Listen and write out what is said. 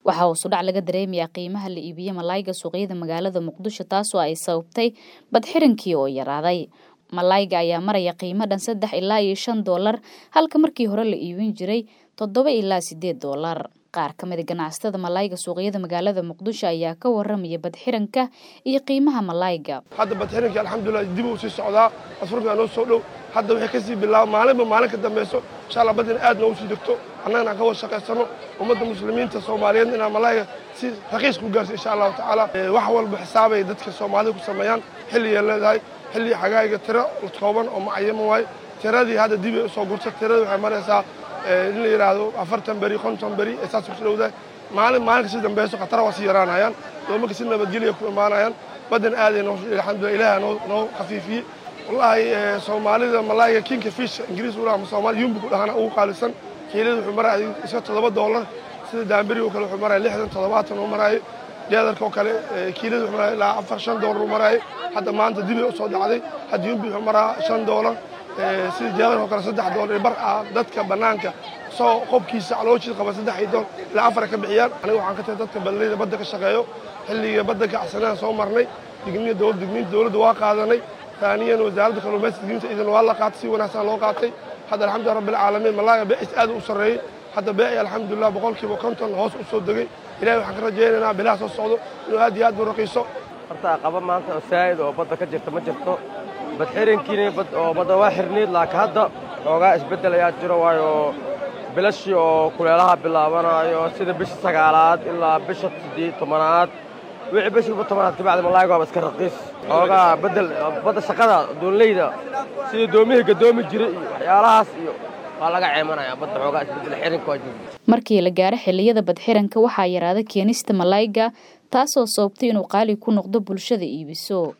waxaa hoosudhac laga dareemayaa qiimaha la iibiye malaayga suuqyada magaalada muqdisho taasoo ay sababtay badxirankii oo yaraaday malaayga ayaa maraya qiimo dhan saddex ilaa iyo shan doolar halka markii hore la iibin jiray toddoba ilaa sideed doolar qaar ka mid a ganacsatada malaayga suuqyada magaalada muqdisho ayaa ka waramaya badxiranka iyo qiimaha malaayga hadda badxirankii alxamdulilah dib uu sii socdaa asfurkaa noo soo dhow hadda waxay kasii bilaaba maalinba maalin ka dambayso insha allah badina aad noogu sii degto annagana aan ka wada shaqaysano ummadda muslimiinta soomaaliyeed inaan malaayga si raqiis ku gaarsi insha allahu tacaala wax walba xisaabay dadka soomaalida ku sameeyaan xilligay leedahay xilli xagaayga tiro kooban oo macayama waaye tiradii hadda dibay usoo gurta tiradii waxay maraysaa in la yidhaahdo afartan beri konton beri ee saas ku dhowdahay maalin maalinka si dambayso khatara waa sii yaraanayaan doomanka si nabadgelya ku imaanayaan badan aaday noo alxamdulillah ilaaha noo noo khafiifiyey wallaahi soomaalida malaayga kinka fish ingiriis u dhaha soomaali yumbi ku dhahana ugu qaalisan kiilada wuxuu maraya iska toddoba doolar sida daamberi oo kale wuxuu maraya lixdan toddobaatan uu maraayo deedarka oo kale kiilada wuxuu maraya ilaa afar shan doolar uu maraayo hadda maanta dibay u soo dhacday hadda yumbi wuxuu maraa shan doolar sida deedarka oo kale saddex doolar bar ah dadka bannaanka soo qobkiisa calooshiisa qaba saddex iyo dool ilaa afar ka bixiyaan aniga waxaan ka tahay dadka ballayda badda ka shaqeeyo xilliga badda kacsanaan soo marnay digniya dowlad digniinta dowladda waa qaadanay taaniyan wasaaradda kalluumaysiga digniinta idan waa la qaatay si wanaagsan loo qaatay hadda alxamdulillah rabbil caalamiin malaaga beecis aad u sarreeyey hadda beeci alxamdulillah boqolkiiba konton hoos u soo degay ilahay waxaan ka rajaynaynaa bilaha soo socdo inuu aad iyo aad u raqiiso horta aqaba maanta oo saa'id oo badda ka jirta ma jirto badxirankiina oo badda waa xirniid laakiin hadda xoogaa isbeddel ayaa jiro waayo bilashii oo kuleelaha bilaabanayo sida bisha sagaalaad ilaa bisha siddeed tobanaad wixii bishiiba tobanaad kabacdi malaayga waaba iska raqiis xoogaa beddel badda shaqada doonleyda sida doomihii gadoomi jiray iyo waxyaalahaas iyo waa laga ceemanaya badda xoogaa isbeddel xiranka waa joogi markii la gaaro xilliyada badxiranka waxaa yaraada keenista malaayga taasoo sababtay inuu qaali ku noqdo bulshada iibiso